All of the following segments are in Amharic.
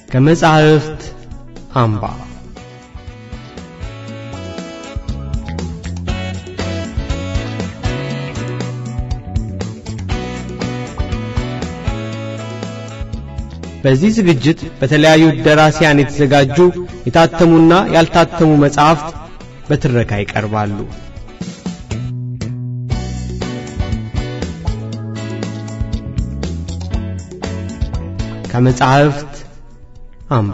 ከመጻሕፍት አምባ በዚህ ዝግጅት በተለያዩ ደራሲያን የተዘጋጁ የታተሙና ያልታተሙ መጻሕፍት በትረካ ይቀርባሉ። ከመጻሕፍት አምባ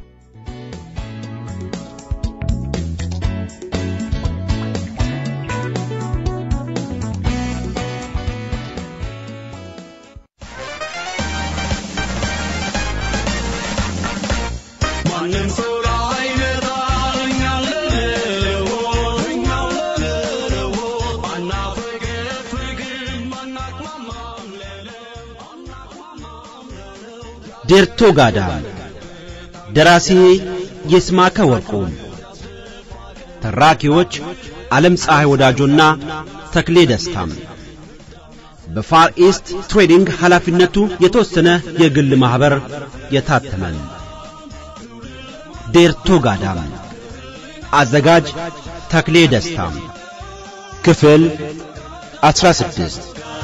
ማንም ሰው ላይመጣ እኛ ልንለወጥ እኛ ልንለወጥ አናፈገፍግም አናቅማማም ለለው አናቅማማም ለለው ዴርቶ ጋዳ ደራሲ ይስማከ ወርቁ ተራኪዎች ዓለም ፀሐይ ወዳጆና ተክሌ ደስታም በፋር ኢስት ትሬዲንግ ኃላፊነቱ የተወሰነ የግል ማኅበር የታተመን ዴርቶ ጋዳም አዘጋጅ ተክሌ ደስታም ክፍል አስራ ስድስት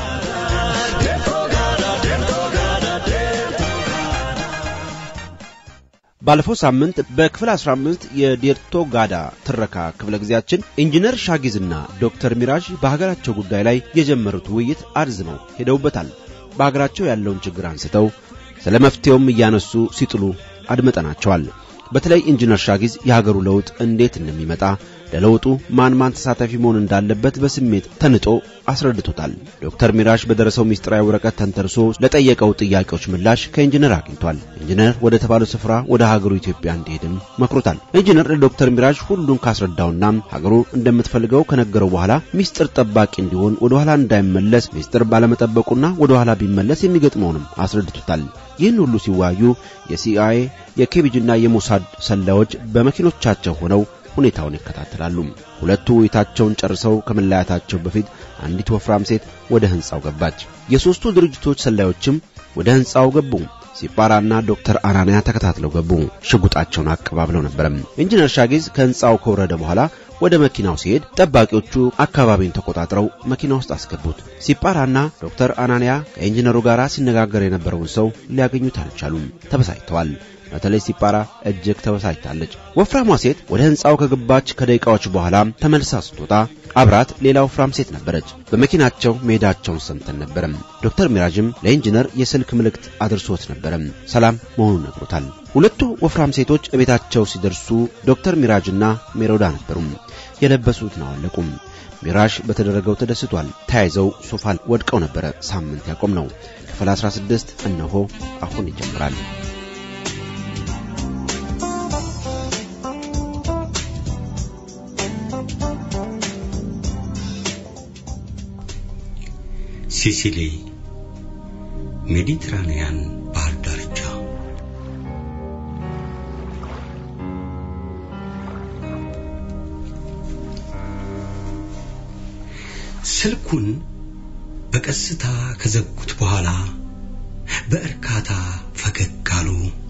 ባለፈው ሳምንት በክፍል 15 የዴርቶ ጋዳ ትረካ ክፍለ ጊዜያችን ኢንጂነር ሻጊዝና ዶክተር ሚራዥ በሀገራቸው ጉዳይ ላይ የጀመሩት ውይይት አርዝመው ሄደውበታል። በሀገራቸው ያለውን ችግር አንስተው ስለ መፍትሄውም እያነሱ ሲጥሉ አድመጠናቸዋል። በተለይ ኢንጂነር ሻጊዝ የሀገሩ ለውጥ እንዴት እንደሚመጣ ለለውጡ ማን ማን ተሳታፊ መሆን እንዳለበት በስሜት ተንጦ አስረድቶታል። ዶክተር ሚራሽ በደረሰው ምስጢራዊ ወረቀት ተንተርሶ ለጠየቀው ጥያቄዎች ምላሽ ከኢንጂነር አግኝቷል። ኢንጂነር ወደ ተባለው ስፍራ ወደ ሀገሩ ኢትዮጵያ እንዲሄድም መክሮታል። ኢንጂነር ለዶክተር ሚራሽ ሁሉን ካስረዳውና ሀገሩ እንደምትፈልገው ከነገረው በኋላ ሚስጥር ጠባቂ እንዲሆን ወደ ኋላ እንዳይመለስ ሚስጥር ባለመጠበቁና ወደ ኋላ ቢመለስ የሚገጥመውንም አስረድቶታል። ይህን ሁሉ ሲወያዩ የሲአይኤ የኬቢጅና የሞሳድ ሰላዮች በመኪኖቻቸው ሆነው ሁኔታውን ይከታተላሉ። ሁለቱ ውይይታቸውን ጨርሰው ከመለያየታቸው በፊት አንዲት ወፍራም ሴት ወደ ሕንጻው ገባች። የሦስቱ ድርጅቶች ሰላዮችም ወደ ሕንጻው ገቡ። ሲጳራና ዶክተር አናንያ ተከታትለው ገቡ። ሽጉጣቸውን አቀባብለው ነበረም። ኢንጂነር ሻጊዝ ከሕንጻው ከወረደ በኋላ ወደ መኪናው ሲሄድ ጠባቂዎቹ አካባቢውን ተቆጣጥረው መኪና ውስጥ አስገቡት። ሲጳራና ዶክተር አናንያ ከኢንጂነሩ ጋር ሲነጋገር የነበረውን ሰው ሊያገኙት አልቻሉም። ተበሳጭተዋል። በተለይ ሲጳራ እጅግ ተበሳጭታለች። ወፍራሟ ሴት ወደ ሕንጻው ከገባች ከደቂቃዎች በኋላ ተመልሳ ስትወጣ አብራት ሌላ ወፍራም ሴት ነበረች። በመኪናቸው መሄዳቸውን ሰምተን ነበረም። ዶክተር ሚራጅም ለኢንጂነር የስልክ ምልክት አድርሶት ነበረም። ሰላም መሆኑን ነግሮታል። ሁለቱ ወፍራም ሴቶች እቤታቸው ሲደርሱ ዶክተር ሚራጅና ሜሮዳ ነበሩም። የለበሱትን አወለቁም። ሚራሽ በተደረገው ተደስቷል። ተያይዘው ሶፋ ወድቀው ነበረ ሳምንት ያቆም ነው። ክፍል 16 እነሆ አሁን ይጀምራል። ሲሲሊ ሜዲትራንያን ባህር ዳርቻ ስልኩን በቀስታ ከዘጉት በኋላ በእርካታ ፈገግ አሉ።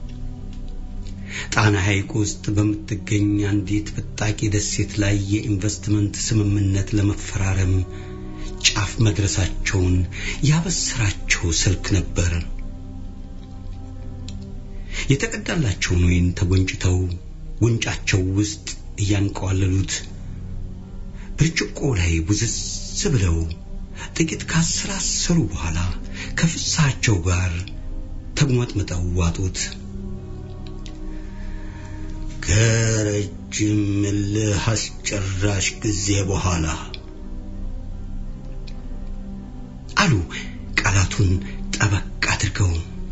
ጣና ሐይቅ ውስጥ በምትገኝ አንዲት ብጣቂ ደሴት ላይ የኢንቨስትመንት ስምምነት ለመፈራረም ጫፍ መድረሳቸውን ያበሰራቸው ስልክ ነበር። የተቀዳላቸውን ወይን ተጎንጭተው ጉንጫቸው ውስጥ እያንቀዋለሉት ብርጭቆ ላይ ውዝዝ ብለው ጥቂት ካሰላሰሉ በኋላ ከፍሳቸው ጋር ተጉመጥምጠው ዋጡት። ከረጅም እልህ አስጨራሽ ጊዜ በኋላ አሉ ቃላቱን ጠበቅ አድርገው።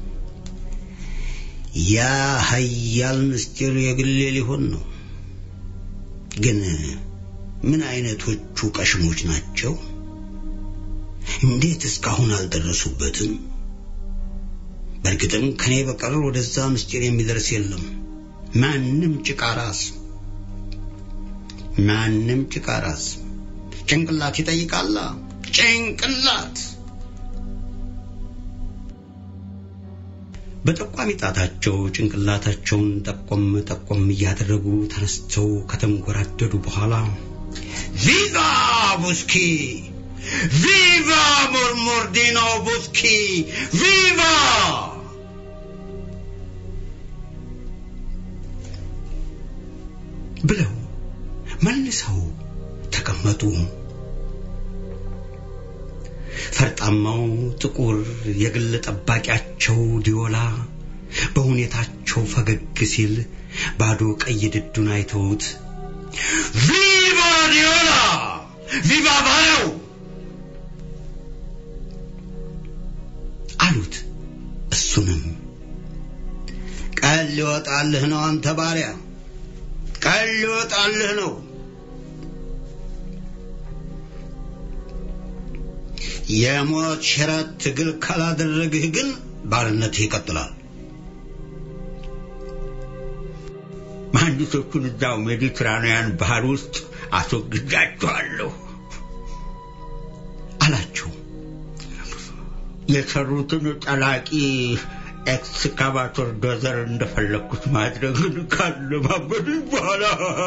ያ ሀያል ምስጢር የግሌ ሊሆን ነው። ግን ምን አይነቶቹ ቀሽሞች ናቸው? እንዴት እስካሁን አልደረሱበትም? በእርግጥም ከኔ በቀር ወደዛ ምስጢር የሚደርስ የለም። ማንም ጭቃ ራስ ማንም ጭቃ ራስ ጭንቅላት ይጠይቃላ ጭንቅላት በጠቋሚ ጣታቸው ጭንቅላታቸውን ጠቆም ጠቆም እያደረጉ ተነስተው ከተንጎራደዱ በኋላ ቪቫ ቡስኪ ቪቫ ሞርሞርዲኖ ቡስኪ ቪቫ ብለው መልሰው ተቀመጡ። ፈርጣማው ጥቁር የግል ጠባቂያቸው ዲዮላ በሁኔታቸው ፈገግ ሲል ባዶ ቀይ ድዱን አይተውት ቪቫ ዲዮላ ቪቫ ባለው አሉት። እሱንም ቀን ሊወጣልህ ነው አንተ ባሪያ፣ ቀን ሊወጣልህ ነው። የሞት ሽረት ትግል ካላደረግህ ግን ባርነትህ ይቀጥላል። መሐንዲሶቹን እዛው ሜዲትራንያን ባህር ውስጥ አስወግጃቸዋለሁ አላቸው። የሰሩትን ጠላቂ ኤክስካቫቶር ዶዘር እንደፈለግኩት ማድረግን ካለማመዱኝ በኋላ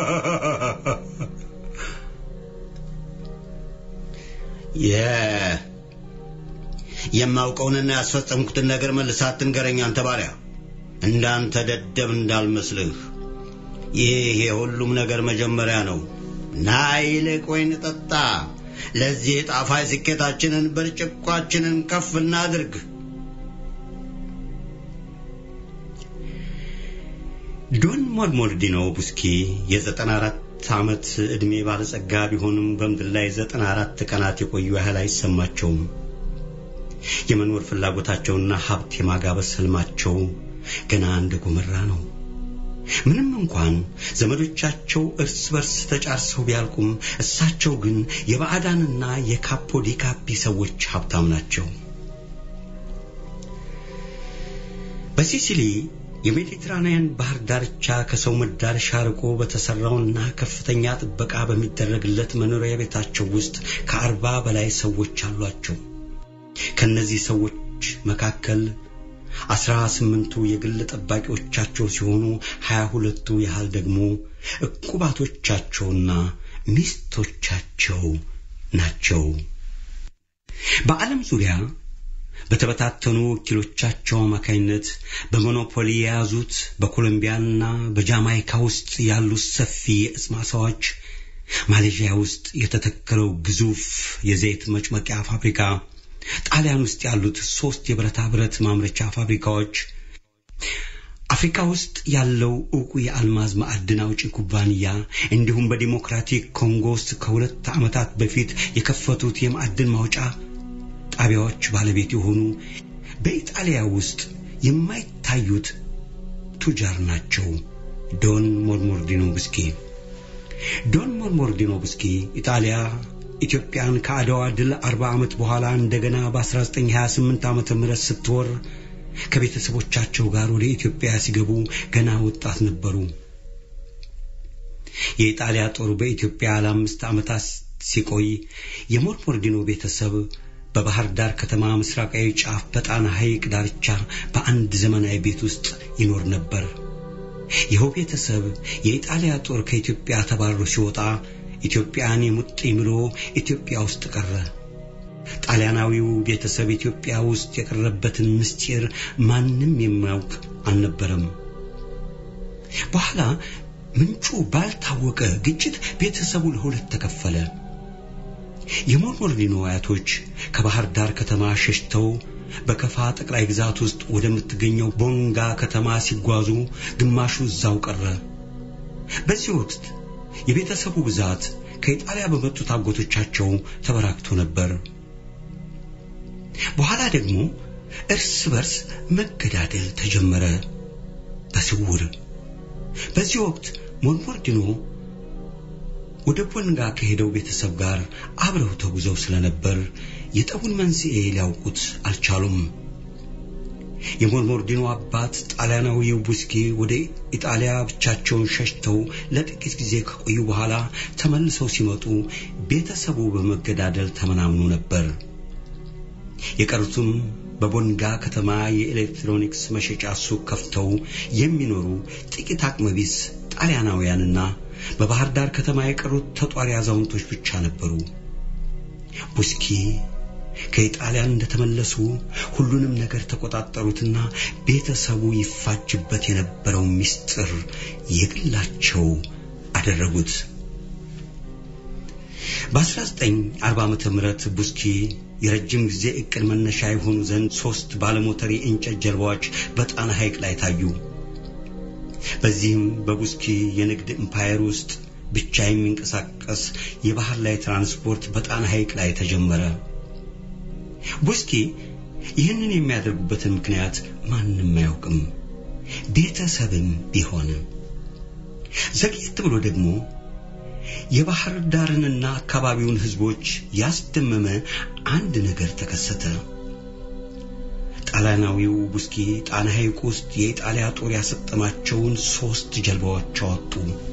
የማውቀውንና ያስፈጸምኩትን ነገር መልሰህ አትንገረኝ አንተ ባሪያ። እንዳንተ ደደብ እንዳልመስልህ። ይህ የሁሉም ነገር መጀመሪያ ነው። ና ይልቅ ወይን ጠጣ። ለዚህ ጣፋጭ ስኬታችንን ብርጭቋችንን ከፍ እናድርግ። ዶን ሞልሞልዲኖ ቡስኪ የዘጠና አራት ዓመት ዕድሜ ባለጸጋ ቢሆንም በምድር ላይ ዘጠና አራት ቀናት የቆዩ ያህል አይሰማቸውም። የመኖር ፍላጎታቸውና ሀብት የማጋበስ ህልማቸው ገና እንደ ጎመራ ነው። ምንም እንኳን ዘመዶቻቸው እርስ በርስ ተጫርሰው ቢያልቁም እሳቸው ግን የባዕዳንና የካፖ ዲካፒ ሰዎች ሀብታም ናቸው። በሲሲሊ የሜዲትራንያን ባህር ዳርቻ ከሰው መዳረሻ ርቆ በተሰራውና ከፍተኛ ጥበቃ በሚደረግለት መኖሪያ ቤታቸው ውስጥ ከአርባ በላይ ሰዎች አሏቸው። ከነዚህ ሰዎች መካከል አስራ ስምንቱ የግል ጠባቂዎቻቸው ሲሆኑ ሀያ ሁለቱ ያህል ደግሞ ዕቁባቶቻቸውና ሚስቶቻቸው ናቸው። በዓለም ዙሪያ በተበታተኑ ወኪሎቻቸው አማካይነት በሞኖፖሊ የያዙት በኮሎምቢያና በጃማይካ ውስጥ ያሉት ሰፊ የእጽ ማሳዎች፣ ማሌዥያ ውስጥ የተተከለው ግዙፍ የዘይት መጭመቂያ ፋብሪካ፣ ጣሊያን ውስጥ ያሉት ሶስት የብረታ ብረት ማምረቻ ፋብሪካዎች፣ አፍሪካ ውስጥ ያለው ዕውቁ የአልማዝ ማዕድን አውጪ ኩባንያ እንዲሁም በዲሞክራቲክ ኮንጎ ውስጥ ከሁለት ዓመታት በፊት የከፈቱት የማዕድን ማውጫ ጣቢያዎች ባለቤት የሆኑ በኢጣሊያ ውስጥ የማይታዩት ቱጃር ናቸው። ዶን ሞርሞርዲኖ ብስኪ ዶን ሞርሞርዲኖ ብስኪ ኢጣሊያ ኢትዮጵያን ከአድዋ ድል 40 ዓመት በኋላ እንደገና በ1928 ዓመተ ምህረት ስትወር ከቤተሰቦቻቸው ጋር ወደ ኢትዮጵያ ሲገቡ ገና ወጣት ነበሩ። የኢጣሊያ ጦር በኢትዮጵያ ለአምስት ዓመታት ሲቆይ የሞርሞርዲኖ ቤተሰብ በባህር ዳር ከተማ ምስራቃዊ ጫፍ በጣና ሐይቅ ዳርቻ በአንድ ዘመናዊ ቤት ውስጥ ይኖር ነበር። ይኸው ቤተሰብ የኢጣሊያ ጦር ከኢትዮጵያ ተባሮ ሲወጣ ኢትዮጵያን የሙጥኝ ብሎ ኢትዮጵያ ውስጥ ቀረ። ጣሊያናዊው ቤተሰብ ኢትዮጵያ ውስጥ የቀረበትን ምስጢር ማንም የሚያውቅ አልነበረም። በኋላ ምንጩ ባልታወቀ ግጭት ቤተሰቡ ለሁለት ተከፈለ። የሞርሞርዲኖ አያቶች ከባህር ዳር ከተማ ሸሽተው በከፋ ጠቅላይ ግዛት ውስጥ ወደምትገኘው ቦንጋ ከተማ ሲጓዙ ግማሹ እዛው ቀረ። በዚህ ወቅት የቤተሰቡ ብዛት ከኢጣሊያ በመጡት አጎቶቻቸው ተበራክቶ ነበር። በኋላ ደግሞ እርስ በርስ መገዳደል ተጀመረ በስውር። በዚህ ወቅት ሞርሞርዲኖ ወደ ቦንጋ ከሄደው ቤተሰብ ጋር አብረው ተጉዘው ስለነበር የጠቡን መንስኤ ሊያውቁት አልቻሉም። የሞርሞርዲኖ አባት ጣሊያናዊው ቡስኪ ወደ ኢጣሊያ ብቻቸውን ሸሽተው ለጥቂት ጊዜ ከቆዩ በኋላ ተመልሰው ሲመጡ ቤተሰቡ በመገዳደል ተመናምኖ ነበር። የቀሩትም በቦንጋ ከተማ የኤሌክትሮኒክስ መሸጫ ሱቅ ከፍተው የሚኖሩ ጥቂት አቅመቢስ ጣሊያናውያንና በባህር ዳር ከተማ የቀሩት ተጧሪ አዛውንቶች ብቻ ነበሩ። ቡስኪ ከኢጣሊያን እንደተመለሱ ሁሉንም ነገር ተቆጣጠሩትና ቤተሰቡ ይፋጅበት የነበረው ምስጢር የግላቸው አደረጉት። በ1940 ዓመተ ምህረት ቡስኪ የረጅም ጊዜ እቅድ መነሻ የሆኑ ዘንድ ሶስት ባለሞተር የእንጨት ጀልባዎች በጣና ሐይቅ ላይ ታዩ። በዚህም በቡስኪ የንግድ ኢምፓየር ውስጥ ብቻ የሚንቀሳቀስ የባህር ላይ ትራንስፖርት በጣና ሐይቅ ላይ ተጀመረ። ቡስኪ ይህንን የሚያደርጉበትን ምክንያት ማንም አያውቅም፣ ቤተሰብም ቢሆን። ዘግየት ብሎ ደግሞ የባህር ዳርንና አካባቢውን ህዝቦች ያስደመመ አንድ ነገር ተከሰተ። ጣሊያናዊው ቡስኪ ጣና ሐይቅ ውስጥ የኢጣሊያ ጦር ያሰጠማቸውን ሶስት ጀልባዎች አወጡ።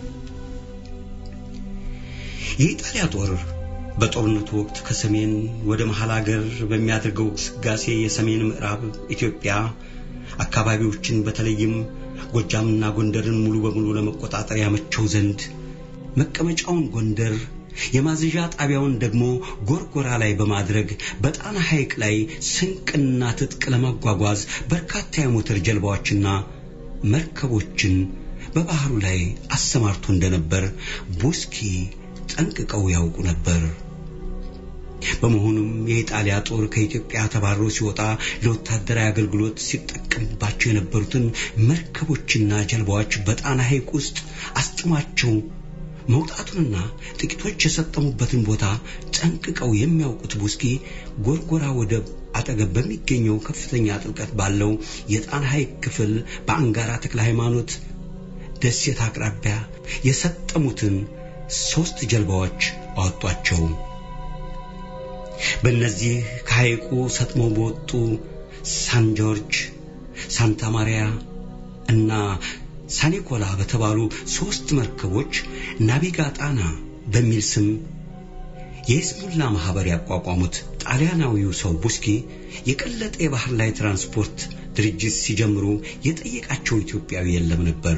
የኢጣሊያ ጦር በጦርነቱ ወቅት ከሰሜን ወደ መሃል አገር በሚያደርገው ግስጋሴ የሰሜን ምዕራብ ኢትዮጵያ አካባቢዎችን በተለይም ጎጃምና ጎንደርን ሙሉ በሙሉ ለመቆጣጠር ያመቸው ዘንድ መቀመጫውን ጎንደር የማዘዣ ጣቢያውን ደግሞ ጎርጎራ ላይ በማድረግ በጣና ሐይቅ ላይ ስንቅና ትጥቅ ለማጓጓዝ በርካታ የሞተር ጀልባዎችና መርከቦችን በባህሩ ላይ አሰማርቶ እንደነበር ቡስኪ ጠንቅቀው ያውቁ ነበር። በመሆኑም የኢጣሊያ ጦር ከኢትዮጵያ ተባሮ ሲወጣ ለወታደራዊ አገልግሎት ሲጠቀምባቸው የነበሩትን መርከቦችና ጀልባዎች በጣና ሐይቅ ውስጥ አስጥሟቸው መውጣቱንና ጥቂቶች የሰጠሙበትን ቦታ ጠንቅቀው የሚያውቁት ቡስኪ ጎርጎራ ወደብ አጠገብ በሚገኘው ከፍተኛ ጥልቀት ባለው የጣና ሐይቅ ክፍል በአንጋራ ተክለ ሃይማኖት ደሴት አቅራቢያ የሰጠሙትን ሶስት ጀልባዎች አወጧቸው። በእነዚህ ከሐይቁ ሰጥመው በወጡ ሳን ጆርጅ፣ ሳንታ ማሪያ እና ሳኒኮላ በተባሉ ሶስት መርከቦች ናቪጋ ጣና በሚል ስም የይስሙላ ማህበር ያቋቋሙት ጣሊያናዊው ሰው ቡስኪ የቀለጠ የባህር ላይ ትራንስፖርት ድርጅት ሲጀምሩ የጠየቃቸው ኢትዮጵያዊ የለም ነበር።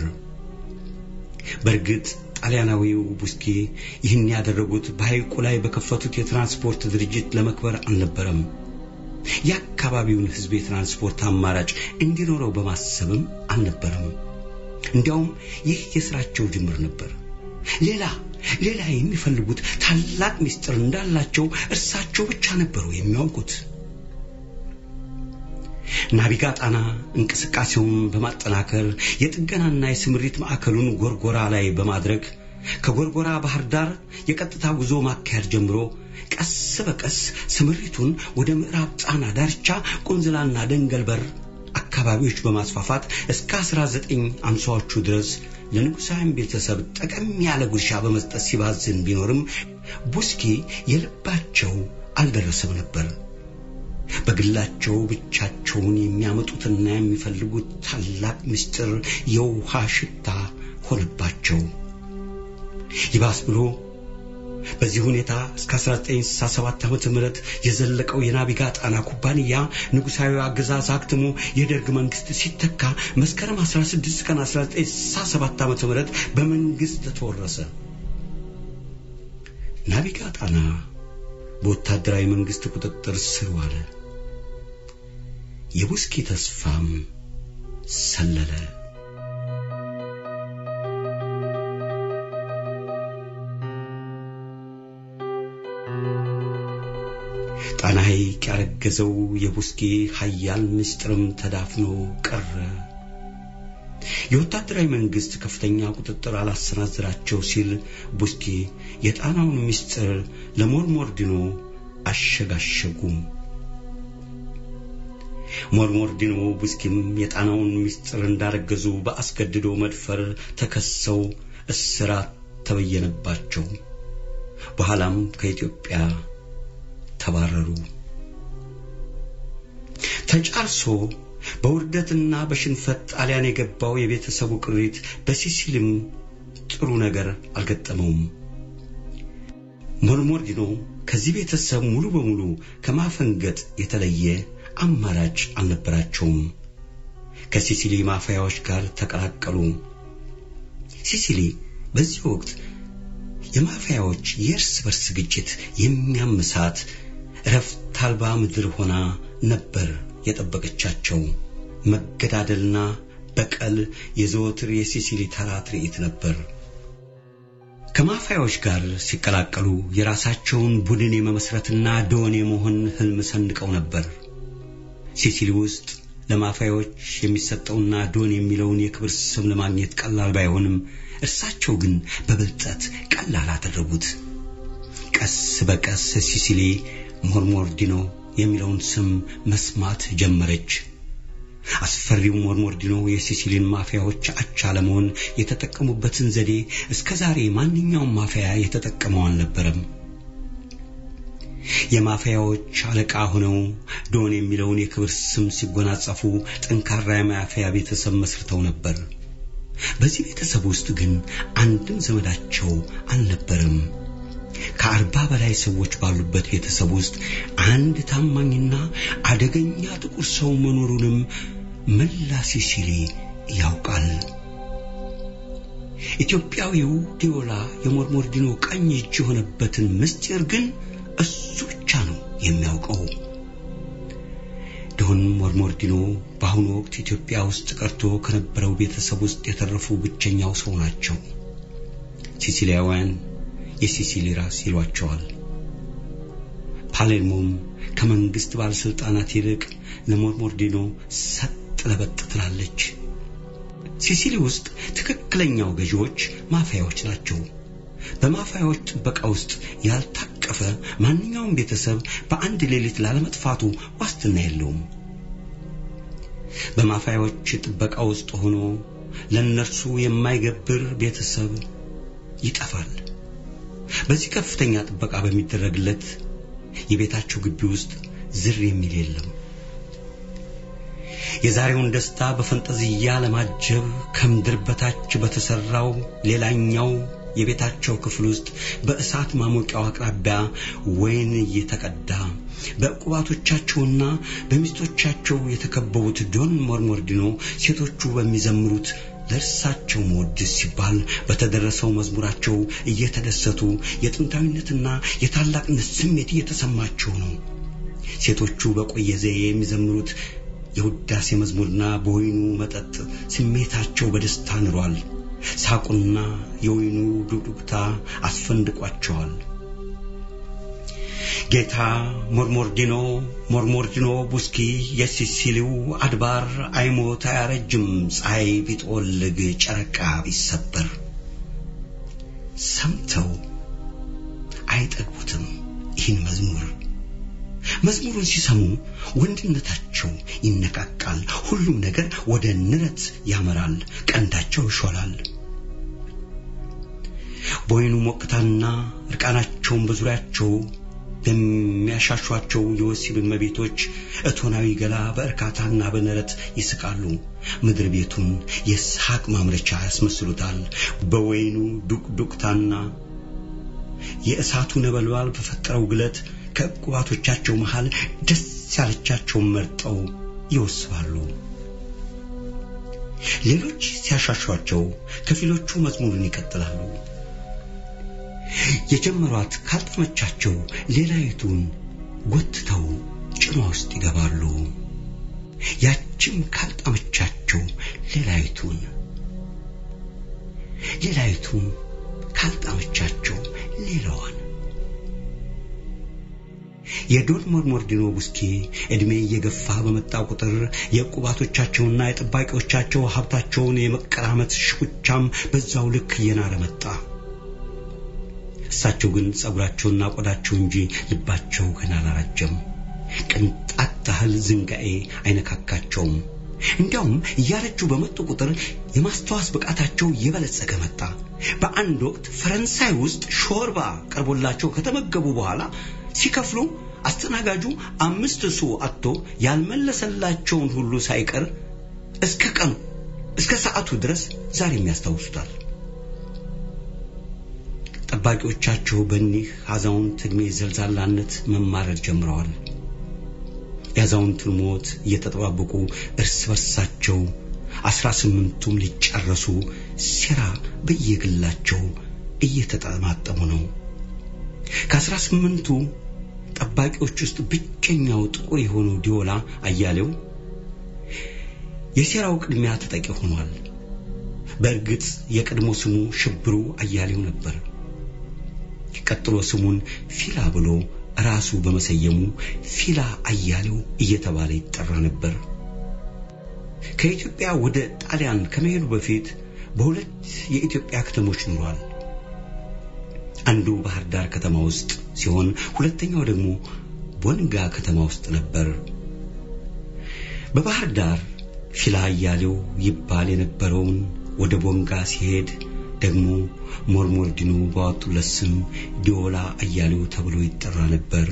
በእርግጥ ጣሊያናዊው ቡስኪ ይህን ያደረጉት በሐይቁ ላይ በከፈቱት የትራንስፖርት ድርጅት ለመክበር አልነበረም። የአካባቢውን ሕዝብ የትራንስፖርት አማራጭ እንዲኖረው በማሰብም አልነበረም። እንዲያውም ይህ የሥራቸው ጅምር ነበር። ሌላ ሌላ የሚፈልጉት ታላቅ ምስጢር እንዳላቸው እርሳቸው ብቻ ነበሩ የሚያውቁት። ናቪጋ ጣና እንቅስቃሴውን በማጠናከር የጥገናና የስምሪት ማዕከሉን ጎርጎራ ላይ በማድረግ ከጎርጎራ ባህር ዳር የቀጥታ ጉዞ ማካሄድ ጀምሮ ቀስ በቀስ ስምሪቱን ወደ ምዕራብ ጣና ዳርቻ ቁንዝላና ደንገልበር አካባቢዎች በማስፋፋት እስከ 1950ዎቹ ድረስ ለንጉሳውያን ቤተሰብ ጠቀም ያለ ጉርሻ በመስጠት ሲባዝን ቢኖርም ቡስኪ የልባቸው አልደረሰም ነበር። በግላቸው ብቻቸውን የሚያመጡትና የሚፈልጉት ታላቅ ምስጢር የውሃ ሽታ ሆነባቸው። ይባስ ብሎ በዚህ ሁኔታ እስከ 1967 ዓመተ ምህረት የዘለቀው የናቪጋ ጣና ኩባንያ ንጉሳዊ አገዛዝ አክትሞ የደርግ መንግስት ሲተካ መስከረም 16 ቀን 1967 ዓመተ ምህረት በመንግስት ተወረሰ። ናቪጋ ጣና በወታደራዊ መንግስት ቁጥጥር ስር ዋለ። የቡስኪ ተስፋም ሰለለ። ጣና ሐይቅ ያረገዘው የቡስኪ ኃያል ምስጢርም ተዳፍኖ ቀረ። የወታደራዊ መንግስት ከፍተኛ ቁጥጥር አላሰናዝራቸው ሲል ቡስኪ የጣናውን ምስጢር ለሞርሞርዲኖ አሸጋሸጉም። ሞርሞርዲኖ ቡስኪም የጣናውን ምስጢር እንዳረገዙ በአስገድዶ መድፈር ተከሰው እስራት ተበየነባቸው። በኋላም ከኢትዮጵያ ተባረሩ። ተጫርሶ በውርደትና በሽንፈት ጣሊያን የገባው የቤተሰቡ ቅሪት በሲሲልም ጥሩ ነገር አልገጠመውም። ሞርሞርዲኖ ከዚህ ቤተሰብ ሙሉ በሙሉ ከማፈንገጥ የተለየ አማራጭ አልነበራቸውም። ከሲሲሊ ማፊያዎች ጋር ተቀላቀሉ። ሲሲሊ በዚህ ወቅት የማፊያዎች የእርስ በርስ ግጭት የሚያምሳት እረፍት አልባ ምድር ሆና ነበር የጠበቀቻቸው። መገዳደልና በቀል የዘወትር የሲሲሊ ተራ ትርኢት ነበር። ከማፊያዎች ጋር ሲቀላቀሉ የራሳቸውን ቡድን የመመስረትና ዶን የመሆን ህልም ሰንቀው ነበር። ሲሲሊ ውስጥ ለማፊያዎች የሚሰጠውና ዶን የሚለውን የክብር ስም ለማግኘት ቀላል ባይሆንም እርሳቸው ግን በብልጠት ቀላል አደረጉት። ቀስ በቀስ ሲሲሊ ሞርሞርዲኖ የሚለውን ስም መስማት ጀመረች። አስፈሪው ሞርሞርዲኖ የሲሲሊን ማፊያዎች አቻ ለመሆን የተጠቀሙበትን ዘዴ እስከ ዛሬ ማንኛውም ማፊያ የተጠቀመው አልነበረም። የማፊያዎች አለቃ ሆነው ዶን የሚለውን የክብር ስም ሲጎናጸፉ ጠንካራ የማፊያ ቤተሰብ መስርተው ነበር። በዚህ ቤተሰብ ውስጥ ግን አንድም ዘመዳቸው አልነበረም። ከአርባ በላይ ሰዎች ባሉበት ቤተሰብ ውስጥ አንድ ታማኝና አደገኛ ጥቁር ሰው መኖሩንም መላ ሲሲሊ ያውቃል። ኢትዮጵያዊው ዲዮላ የሞርሞርዲኖ ቀኝ እጅ የሆነበትን ምስጢር ግን እሱ ብቻ ነው የሚያውቀው። ዶን ሞርሞርዲኖ በአሁኑ ወቅት ኢትዮጵያ ውስጥ ቀርቶ ከነበረው ቤተሰብ ውስጥ የተረፉ ብቸኛው ሰው ናቸው። ሲሲሊያውያን የሲሲሊ ራስ ይሏቸዋል። ፓሌርሞም ከመንግስት ባለስልጣናት ይልቅ ለሞርሞርዲኖ ሰጥ ለበጥ ትላለች። ሲሲሊ ውስጥ ትክክለኛው ገዢዎች ማፊያዎች ናቸው። በማፊያዎች ጥበቃ ውስጥ ያልታቀፈ ማንኛውም ቤተሰብ በአንድ ሌሊት ላለመጥፋቱ ዋስትና የለውም። በማፊያዎች ጥበቃ ውስጥ ሆኖ ለእነርሱ የማይገብር ቤተሰብ ይጠፋል። በዚህ ከፍተኛ ጥበቃ በሚደረግለት የቤታቸው ግቢ ውስጥ ዝር የሚል የለም። የዛሬውን ደስታ በፈንጠዝያ ለማጀብ ከምድር በታች በተሰራው ሌላኛው የቤታቸው ክፍል ውስጥ በእሳት ማሞቂያው አቅራቢያ ወይን እየተቀዳ በዕቁባቶቻቸውና በሚስቶቻቸው የተከበቡት ዶን ሞርሞርዲኖ ሴቶቹ በሚዘምሩት ለእርሳቸው መወድስ ሲባል በተደረሰው መዝሙራቸው እየተደሰቱ የጥንታዊነትና የታላቅነት ስሜት እየተሰማቸው ነው። ሴቶቹ በቆየ ዘዬ የሚዘምሩት የውዳሴ መዝሙርና በወይኑ መጠጥ ስሜታቸው በደስታ ንሯል። ሳቁና የወይኑ ዱቅዱቅታ አስፈንድቋቸዋል። ጌታ ሞርሞርዲኖ ሞርሞርዲኖ ቡስኪ የሲሲሊው አድባር አይሞት አያረጅም፣ ፀሐይ ቢጠወልግ ጨረቃ ቢሰበር ሰምተው አይጠግቡትም ይህን መዝሙር። መዝሙሩን ሲሰሙ ወንድነታቸው ይነቃቃል። ሁሉም ነገር ወደ ንረት ያመራል። ቀንዳቸው ይሾላል። በወይኑ ሞቅታና እርቃናቸውን በዙሪያቸው በሚያሻሿቸው የወሲብ እመቤቶች እቶናዊ ገላ በእርካታና በነረት ይስቃሉ። ምድር ቤቱን የሳቅ ማምረቻ ያስመስሉታል። በወይኑ ዱቅዱቅታና የእሳቱ ነበልባል በፈጠረው ግለት ከዕቁባቶቻቸው መሃል ደስ ያለቻቸውን መርጠው ይወስባሉ። ሌሎች ሲያሻሿቸው፣ ከፊሎቹ መዝሙሩን ይቀጥላሉ። የጀመሯት ካልጠመቻቸው ሌላይቱን ጎትተው ጭኗ ውስጥ ይገባሉ። ያችም ካልጣመቻቸው ሌላይቱን ሌላይቱም ካልጣመቻቸው ሌላዋን የዶን ሞርሞርዲኖ ቡስኪ ዕድሜ እየገፋ በመጣ ቁጥር የዕቁባቶቻቸውና የጠባቂዎቻቸው ሀብታቸውን የመቀራመት ሽኩቻም በዛው ልክ እየናረ መጣ። እሳቸው ግን ጸጉራቸውና ቆዳቸው እንጂ ልባቸው ገና አላራጀም። ቅንጣት ታህል ዝንጋኤ አይነካካቸውም። እንዲያውም እያረጁ በመጡ ቁጥር የማስተዋስ ብቃታቸው እየበለጸገ መጣ። በአንድ ወቅት ፈረንሳይ ውስጥ ሾርባ ቀርቦላቸው ከተመገቡ በኋላ ሲከፍሉ አስተናጋጁ አምስት ሱ አጥቶ ያልመለሰላቸውን ሁሉ ሳይቀር እስከ ቀኑ እስከ ሰዓቱ ድረስ ዛሬም ያስታውሱታል። ጠባቂዎቻቸው በእኒህ አዛውንት ዕድሜ ዘልዛላነት መማረር ጀምረዋል። የአዛውንቱን ሞት እየተጠባበቁ እርስ በርሳቸው አስራ ስምንቱም ሊጨረሱ ሴራ በየግላቸው እየተጠማጠሙ ነው። ከአስራ ስምንቱ ጠባቂዎች ውስጥ ብቸኛው ጥቁር የሆነው ዲዮላ አያሌው የሴራው ቅድሚያ ተጠቂ ሆኗል። በእርግጥ የቀድሞ ስሙ ሽብሩ አያሌው ነበር። ቀጥሎ ስሙን ፊላ ብሎ ራሱ በመሰየሙ ፊላ አያሌው እየተባለ ይጠራ ነበር። ከኢትዮጵያ ወደ ጣሊያን ከመሄዱ በፊት በሁለት የኢትዮጵያ ከተሞች ኑሯል። አንዱ ባህር ዳር ከተማ ውስጥ ሲሆን ሁለተኛው ደግሞ ቦንጋ ከተማ ውስጥ ነበር። በባህር ዳር ፊላ አያሌው ይባል የነበረውን ወደ ቦንጋ ሲሄድ ደግሞ ሞርሞርዲኖ ባወጡለት ስም ዲዮላ አያሌው ተብሎ ይጠራ ነበር።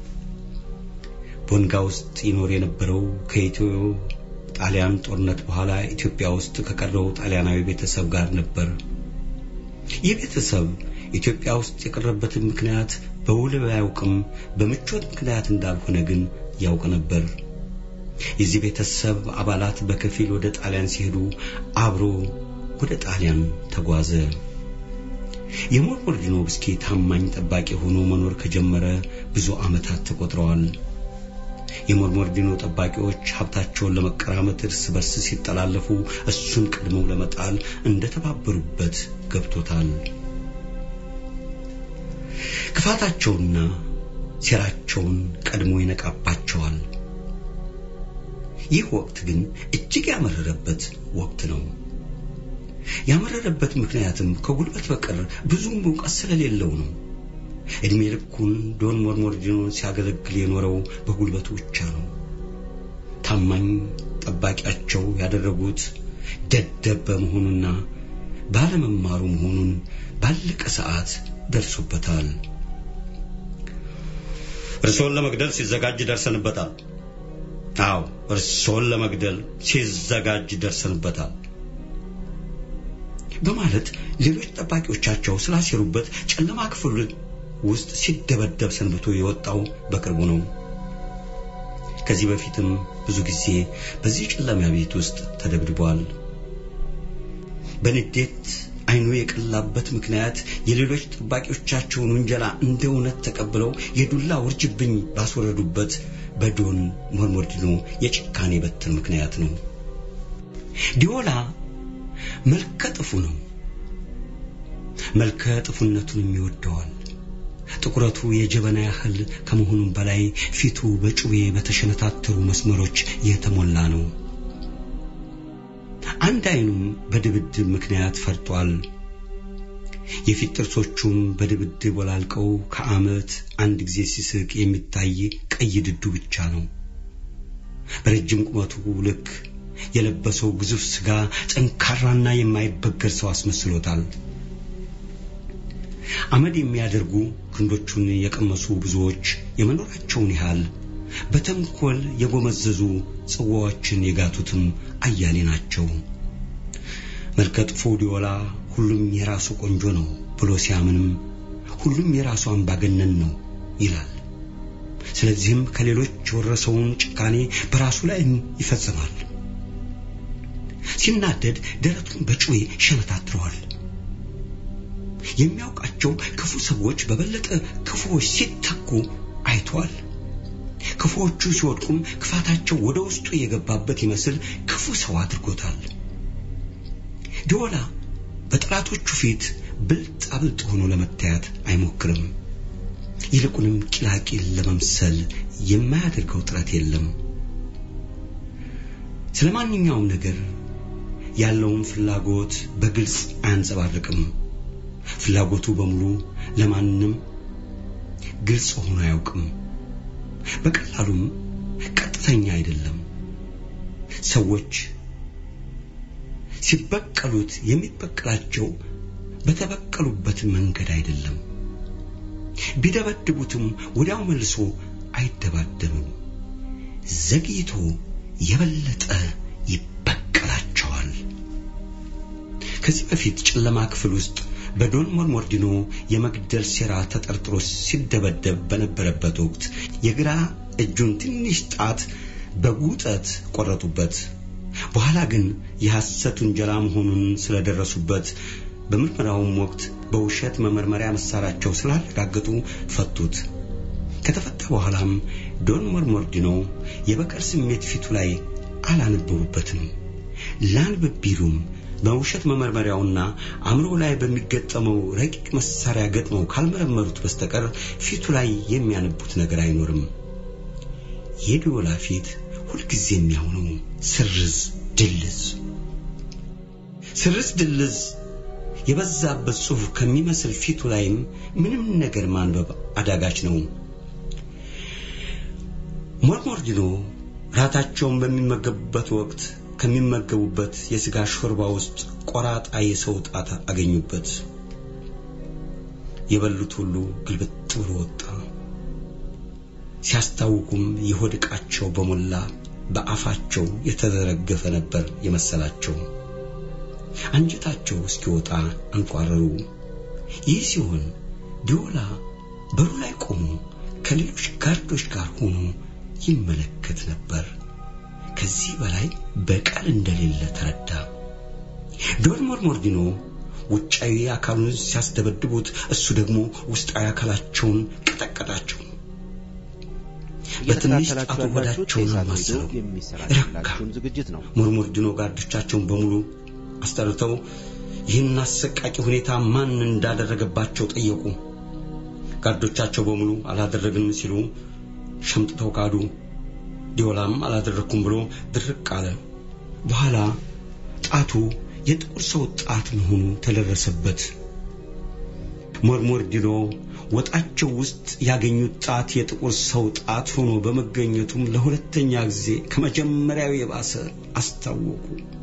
ቦንጋ ውስጥ ይኖር የነበረው ከኢትዮ ጣሊያን ጦርነት በኋላ ኢትዮጵያ ውስጥ ከቀረው ጣሊያናዊ ቤተሰብ ጋር ነበር። ይህ ቤተሰብ ኢትዮጵያ ውስጥ የቀረበትን ምክንያት በውል ባያውቅም በምቾት ምክንያት እንዳልሆነ ግን ያውቅ ነበር። የዚህ ቤተሰብ አባላት በከፊል ወደ ጣሊያን ሲሄዱ አብሮ ወደ ጣሊያን ተጓዘ። የሞርሞርዲኖ ብስኪ ታማኝ ጠባቂ ሆኖ መኖር ከጀመረ ብዙ ዓመታት ተቆጥረዋል። የሞርሞርዲኖ ጠባቂዎች ሀብታቸውን ለመቀራመት እርስ በርስ ሲጠላለፉ እሱን ቀድመው ለመጣል እንደተባበሩበት ገብቶታል። ክፋታቸውና ሴራቸውን ቀድሞ ይነቃባቸዋል። ይህ ወቅት ግን እጅግ ያመረረበት ወቅት ነው። ያመረረበት ምክንያትም ከጉልበት በቀር ብዙም እውቀት ስለሌለው ነው። እድሜ ልኩን ዶን ሞርሞርዲኖን ሲያገለግል የኖረው በጉልበቱ ብቻ ነው። ታማኝ ጠባቂያቸው ያደረጉት ደደብ በመሆኑና ባለመማሩ መሆኑን ባለቀ ሰዓት ደርሶበታል። እርሶን ለመግደል ሲዘጋጅ ደርሰንበታል። አዎ እርሶን ለመግደል ሲዘጋጅ ደርሰንበታል በማለት ሌሎች ጠባቂዎቻቸው ስላሴሩበት ጨለማ ክፍል ውስጥ ሲደበደብ ሰንብቶ የወጣው በቅርቡ ነው። ከዚህ በፊትም ብዙ ጊዜ በዚህ ጨለማ ቤት ውስጥ ተደብድቧል። በንዴት አይኑ የቀላበት ምክንያት የሌሎች ጠባቂዎቻቸውን ውንጀላ እንደ እውነት ተቀብለው የዱላ ውርጅብኝ ባስወረዱበት በዶን ሞርሞርዲኖ የጭካኔ በትር ምክንያት ነው። ዲዮላ መልከ ጥፉ ነው። መልከ ጥፉነቱንም ይወደዋል። ጥቁረቱ የጀበና ያህል ከመሆኑም በላይ ፊቱ በጩቤ በተሸነታተሩ መስመሮች የተሞላ ነው። አንድ አይኑም በድብድብ ምክንያት ፈርጧል። የፊት ጥርሶቹም በድብድብ ወላልቀው ከዓመት አንድ ጊዜ ሲስቅ የሚታይ ቀይ ድዱ ብቻ ነው። በረጅም ቁመቱ ልክ የለበሰው ግዙፍ ስጋ ጠንካራና የማይበገር ሰው አስመስሎታል። አመድ የሚያደርጉ ክንዶቹን የቀመሱ ብዙዎች የመኖራቸውን ያህል በተንኮል የጎመዘዙ ጽዋዎችን የጋቱትም አያሌ ናቸው። መልከጥፎ ዲዮላ ሁሉም የራሱ ቆንጆ ነው ብሎ ሲያምንም ሁሉም የራሱ አምባገነን ነው ይላል። ስለዚህም ከሌሎች የወረሰውን ጭካኔ በራሱ ላይ ይፈጽማል። ሲናደድ ደረቱን በጩቤ ሸመታትረዋል። የሚያውቃቸው ክፉ ሰዎች በበለጠ ክፉዎች ሲተኩ አይተዋል። ክፉዎቹ ሲወድቁም ክፋታቸው ወደ ውስጡ የገባበት ይመስል ክፉ ሰው አድርጎታል። ዲዮላ በጠላቶቹ ፊት ብልጥ አብልጥ ሆኖ ለመታየት አይሞክርም። ይልቁንም ቂላቂል ለመምሰል የማያደርገው ጥረት የለም። ስለ ማንኛውም ነገር ያለውን ፍላጎት በግልጽ አያንጸባርቅም። ፍላጎቱ በሙሉ ለማንም ግልጽ ሆኖ አያውቅም። በቀላሉም ቀጥተኛ አይደለም። ሰዎች ሲበቀሉት የሚበቀላቸው በተበቀሉበት መንገድ አይደለም። ቢደበድቡትም ወዲያው መልሶ አይደባደብም። ዘግይቶ የበለጠ ይበቀላቸዋል። ከዚህ በፊት ጨለማ ክፍል ውስጥ በዶን ሞርሞርዲኖ የመግደል ሴራ ተጠርጥሮ ሲደበደብ በነበረበት ወቅት የግራ እጁን ትንሽ ጣት በጉጠት ቆረጡበት። በኋላ ግን የሐሰት ውንጀላ መሆኑን ስለደረሱበት በምርመራውም ወቅት በውሸት መመርመሪያ መሳሪያቸው ስላረጋገጡ ፈቱት። ከተፈታ በኋላም ዶን ሞርሞርዲኖ የበቀል ስሜት ፊቱ ላይ አላነበቡበትም። ላንብብ ቢሉም በውሸት መመርመሪያውና አእምሮ ላይ በሚገጠመው ረቂቅ መሳሪያ ገጥመው ካልመረመሩት በስተቀር ፊቱ ላይ የሚያነቡት ነገር አይኖርም። የዲዮላ ፊት ሁልጊዜ የሚያሆነው ስርዝ ድልዝ ስርዝ ድልዝ የበዛበት ጽሑፍ ከሚመስል ፊቱ ላይም ምንም ነገር ማንበብ አዳጋች ነው። ሞርሞርዲኖ ራታቸውን በሚመገቡበት ወቅት ከሚመገቡበት የሥጋ ሾርባ ውስጥ ቆራጣ የሰው ጣት አገኙበት። የበሉት ሁሉ ግልብጥ ብሎ ወጣ። ሲያስታውቁም የሆድ ዕቃቸው በሞላ በአፋቸው የተዘረገፈ ነበር የመሰላቸው። አንጀታቸው እስኪወጣ አንቋረሩ። ይህ ሲሆን ዲዮላ በሩ ላይ ቆሞ ከሌሎች ጋርዶች ጋር ሆኖ ይመለከት ነበር። ከዚህ በላይ በቀል እንደሌለ ተረዳ። ዶን ሞርሞርዲኖ ውጫዊ አካሉን ሲያስደበድቡት፣ እሱ ደግሞ ውስጣዊ አካላቸውን ቀጠቀጣቸው። በትንሽ ጣቱ ሆዳቸውን ማሰረው ረካ። የሚሰራላችሁን ዝግጅት ነው። ሞርሞርዲኖ ጋርዶቻቸውን በሙሉ አስጠርተው ይህን አሰቃቂ ሁኔታ ማን እንዳደረገባቸው ጠየቁ። ጋርዶቻቸው በሙሉ አላደረግንም ሲሉ ሸምጥተው ካዱ። ዲዮላም አላደረግኩም ብሎ ድርቅ አለ። በኋላ ጣቱ የጥቁር ሰው ጣት መሆኑ ተደረሰበት። ሞርሞርዲኖ ወጣቸው ውስጥ ያገኙት ጣት የጥቁር ሰው ጣት ሆኖ በመገኘቱም ለሁለተኛ ጊዜ ከመጀመሪያው የባሰ አስታወቁ።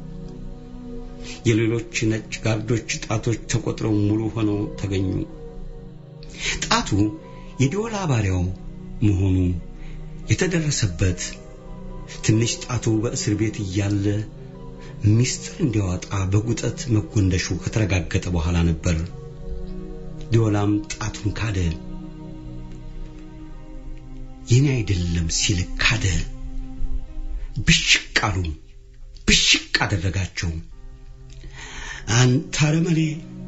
የሌሎች ነጭ ጋርዶች ጣቶች ተቆጥረው ሙሉ ሆነው ተገኙ። ጣቱ የዲዮላ ባሪያው መሆኑ የተደረሰበት ትንሽ ጣቱ በእስር ቤት እያለ ሚስጥር እንዲያወጣ በጉጠት መጎንደሹ ከተረጋገጠ በኋላ ነበር። ዲዮላም ጣቱን ካደ። የኔ አይደለም ሲል ካደ። ብሽቅ አሉ። ብሽቅ አደረጋቸው። አንተ አረመኔ፣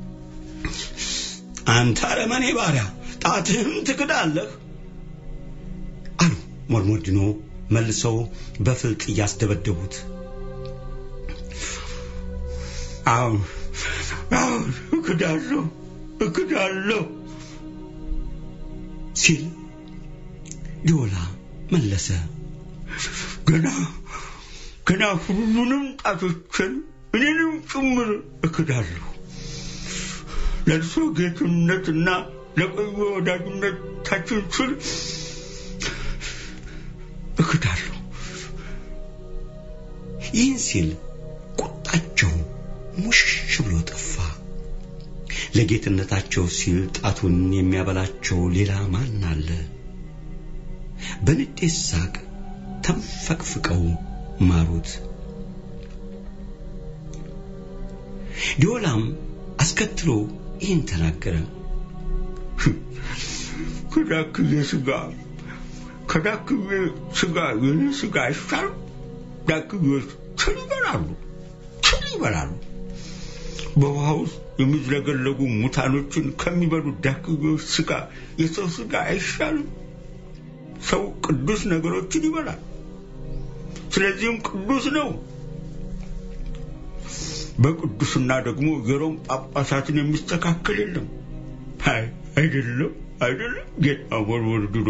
አንተ አረመኔ ባሪያ ጣትህም ትክዳለህ አሉ ሞርሞርዲኖ መልሰው በፍልጥ እያስደበደቡት። አሁን አሁን እክዳለሁ እክዳለሁ ሲል ዲዮላ መለሰ። ገና ገና ሁሉንም ጣቶችን እኔንም ጭምር እክዳለሁ። ለእርሶ ጌትነትና ለቆየ ወዳጅነታችን ስል እክዳለሁ። ይህን ሲል ቁጣቸው ሙሽሽ ብሎ ጠፋ። ለጌትነታቸው ሲል ጣቱን የሚያበላቸው ሌላ ማን አለ? በንዴት ሳቅ ተንፈቅፍቀው ማሩት። ዲዮላም አስከትሎ ይህን ተናገረ። ከዳክዬ ስጋ ከዳክዬ ስጋ የኔ ስጋ አይሻል? ዳክዬዎች ትል ይበላሉ፣ ትል ይበላሉ። በውሃ ውስጥ የሚዝለገለጉ ሙታኖችን ከሚበሉ ዳክዬዎች ስጋ የሰው ስጋ አይሻልም? ሰው ቅዱስ ነገሮችን ይበላል፣ ስለዚህም ቅዱስ ነው። በቅዱስና ደግሞ የሮም ጳጳሳትን የሚስተካከል የለም። አይ አይደለም አይደለም ጌታ ሞርሞርዲኖ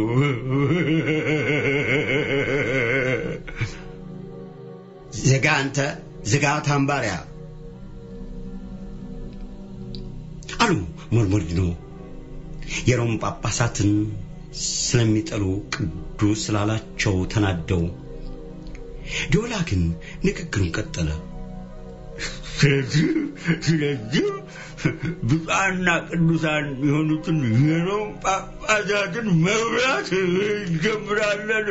ዝጋ አንተ ዝጋ ታምባሪያ አሉ ሞርሞርዲኖ የሮም ጳጳሳትን ስለሚጠሉ ቅዱስ ስላላቸው ተናደው። ዲዮላ ግን ንግግሩን ቀጠለ። ስለዚህ ስለዚህ ብፁዓንና ቅዱሳን የሆኑትን የሮም ጳጳሳትን መብላት እንጀምራለን።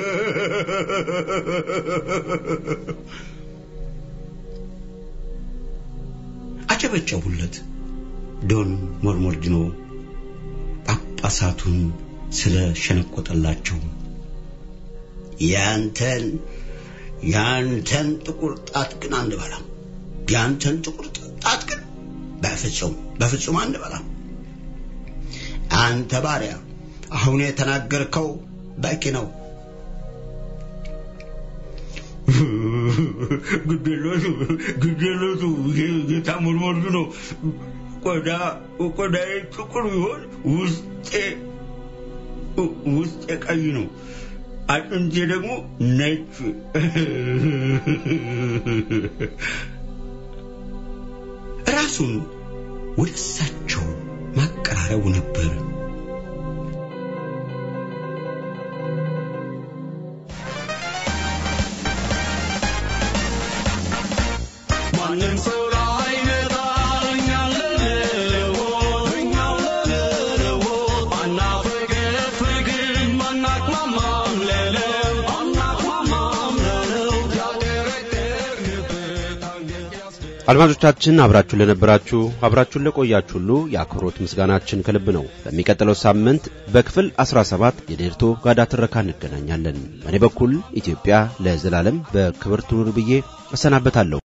አጨበጨቡለት። ዶን ሞርሞርዲኖ ጳጳሳቱን ስለ ሸነቆጠላቸው ያንተን ያንተን ጥቁር ጣት ግን አንበላም። ያንተን ጥቁር ጣት ግን በፍጹም በፍጹም አንበላም። አንተ ባሪያ አሁን የተናገርከው በቂ ነው። ግዴለቱ ግዴለቱ ጌታ ሞርሞርዱ ነው። ቆዳ ቆዳዬ ጥቁር ቢሆን ውስጤ ውስጤ ቀይ ነው። አጥንቴ ደግሞ ነጭ። ራሱን ወደ እሳቸው ማቀራረቡ ነበር። ማንም ሰው ላይ መጣል እኛን ለመለወጥ እኛን ለመለወጥ አናፈገፍግም አናቅማማም ለለው አናቅማማም ለለው ያደረደርንበት አንገት ያስደ አድማጮቻችን አብራችሁን ለነበራችሁ አብራችሁን ለቆያችሁ ሁሉ የአክብሮት ምስጋናችን ከልብ ነው። በሚቀጥለው ሳምንት በክፍል 17 የዴርቶ ጋዳ ትረካ እንገናኛለን። በእኔ በኩል ኢትዮጵያ ለዘላለም በክብር ትኑር ብዬ እሰናበታለሁ።